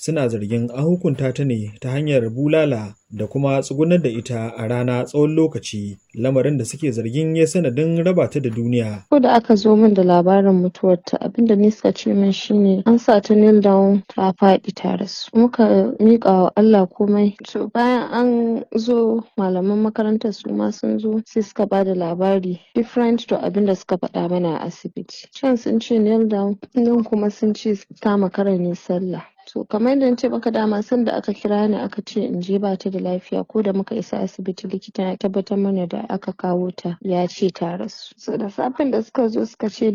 suna zargin an hukunta ta ne ta hanyar bulala da kuma tsugunar da ita a rana tsawon lokaci lamarin da suke zargin ya sanadin raba ta da duniya. Ko da aka zo min da labarin mutuwarta abinda ni suka ce min shine an sa ta kneel down ta faɗi ta rasu. Muka miƙa wa Allah komai. To bayan an zo malaman makarantar su ma sun zo sai suka ba da labari different to abinda suka faɗa mana a asibiti. Can sun ce kneel down nan kuma sun ce ta makara ne sallah. To kamar yadda na ce maka dama sanda aka kira ni aka ce in je ba ta da lafiya ko da muka isa asibiti likita ya tabbatar mana da aka kawo ta ya ce ta rasu. So da safen da suka zo suka ce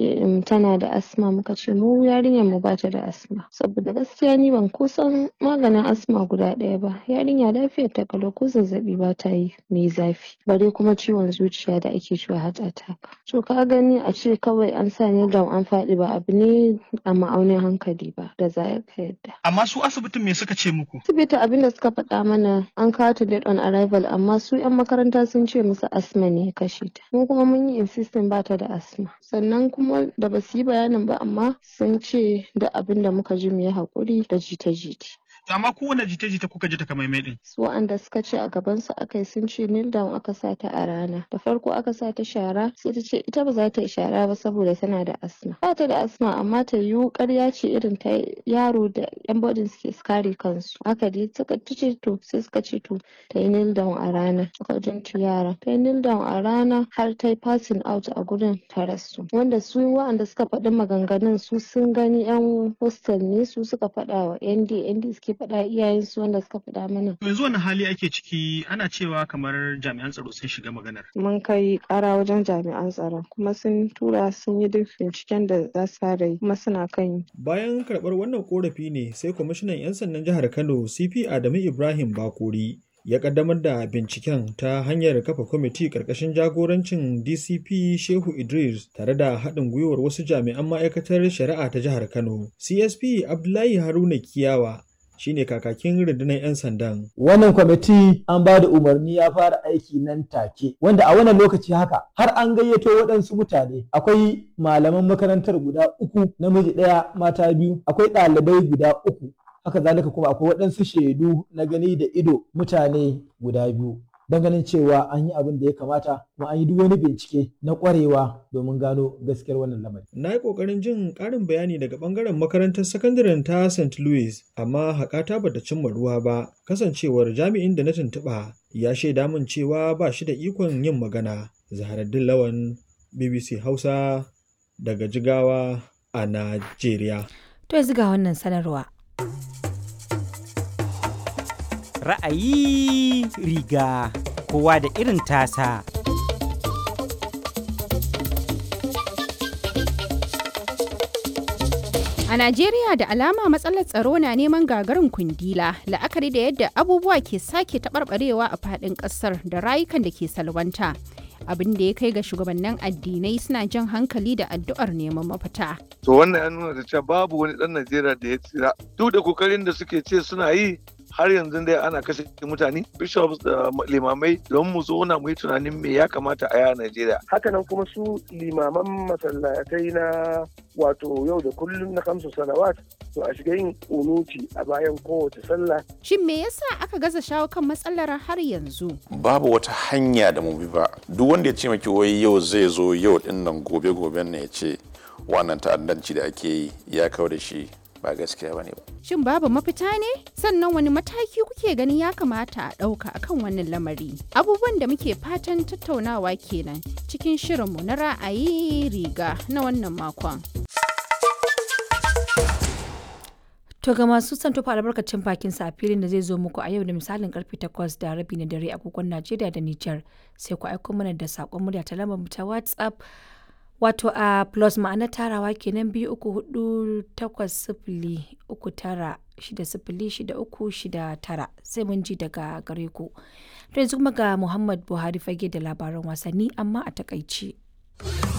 tana da asma muka ce mu yarinyar mu bata da asma. Saboda gaskiya ni ban kusan maganin asma guda ɗaya ba. Yarinya lafiyar ta kalau ko zazzaɓi ba ta yi mai zafi. Bare kuma ciwon zuciya da ake cewa heart attack. To ka gani a ce kawai an sa ni down an faɗi ba abu ne a ma'aunin hankali ba da za ka yadda. Amma su asibitin me suka ce muku? Asibiti abin da suka faɗa mana an kawo ta date on arrival amma su 'yan makaranta sun ce musu asma ne ya kashe ta. Mu kuma mun yi insisting ba ta da asma. Sannan kuma da ba su yi bayanin ba amma sun ce da abin da muka ji mu yi haƙuri da jita-jita. amma kowane jita-jita kuka ji takamaimai din. Su wa'anda suka ce a gaban su aka yi sun ce kneel down aka sa ta a rana. Da farko aka sa ta shara sai ta ce ita ba za ta yi shara ba saboda tana da asma. Ba ta da asma amma ta yiwu ƙarya ce irin ta yaro da yan bodin suke kare kansu. Haka dai suka ta ce to sai suka ce to ta yi kneel down a rana. Suka jinci yara. Ta yi kneel down a rana har ta yi passing out a gurin ta rasu. Wanda su wa'anda suka faɗi maganganun su sun gani yan hostel ne su suka faɗa wa ND ND suke faɗa iyayensu wanda suka faɗa mana. Yanzu wani hali ake ciki ana cewa kamar jami'an tsaro sun shiga maganar. Mun kai ƙara wajen jami'an tsaron kuma sun tura sun yi duk binciken da za su fara yi kuma suna kan yi. Bayan karɓar wannan korafi ne sai kwamishinan 'yan sandan jihar Kano CP Adamu Ibrahim Bakori ya kaddamar da binciken ta hanyar kafa kwamiti ƙarƙashin jagorancin DCP Shehu Idris tare da haɗin gwiwar wasu jami'an ma'aikatar shari'a ta jihar Kano. CSP Abdullahi Haruna Kiyawa shine kakakin rundunar 'yan sandan. Wannan kwamiti an ba da umarni ya fara aiki nan take, wanda a wannan lokaci haka har an gayyato waɗansu mutane. Akwai malaman makarantar guda uku, namiji ɗaya, mata biyu, akwai ɗalibai guda uku. Haka zalika kuma akwai waɗansu shaidu na gani da ido mutane guda biyu. Don ganin cewa an yi abin da ya kamata kuma an yi duk wani bincike na ƙwarewa domin gano gaskiyar wannan lamari. Na yi ƙoƙarin jin ƙarin bayani daga ɓangaren makarantar sakandaren ta St. Louis, amma haƙata bata cimma ruwa ba, kasancewar jami'in da na tuntuɓa ya shaida min cewa ba shi da ikon yin magana. Zaharaddin Lawan, BBC Hausa, daga Jigawa a Najeriya. To yanzu ga wannan sanarwa. Ra'ayi riga kowa da irin tasa. A Najeriya da alama matsalar tsaro na neman gagarin kundila la'akari da yadda abubuwa ke sake taɓarɓarewa a faɗin ƙasar da rayukan da ke salwanta. Abin da ya kai ga shugabannin addinai suna jan hankali da addu'ar neman mafita. To wannan ya nuna da cewa babu wani ɗan Najeriya da ya tsira. Duk da kokarin da suke ce suna yi har yanzu dai ana kashe mutane bishops da limamai don mu zauna mu yi tunanin me ya kamata a yaya Najeriya. Hakanan kuma su limaman masallatai na wato yau da kullum na kamsu salawat to a shiga yin kunuti a bayan kowace sallah. Shin me yasa aka gaza shawo kan matsalar har yanzu? Babu wata hanya da mu bi ba. Duk wanda ya ce maki wai yau zai zo yau din nan gobe goben ne ya ce wannan ta'addanci da ake yi ya kawo da shi ba gaskiya bane ba. Shin babu mafita ne? Sannan wani mataki kuke ganin ya kamata a ɗauka akan wannan lamari? Abubuwan da muke fatan tattaunawa kenan cikin shirinmu na ra'ayi riga na wannan makon. To ga masu son tofa albarkacin bakin sa a filin da zai zo muku a yau da misalin karfe 8 da rabi na dare agogon Najeriya da Nijar sai ku aiko mana da sakon murya ta lambar mu ta WhatsApp wato a plus ma'ana tarawa kenan biyu uku hudu takwas sifili uku tara shida sifili shida uku shida tara sai mun ji daga gare ku. To yanzu kuma ga Muhammad Buhari fage da labaran wasanni amma a takaici.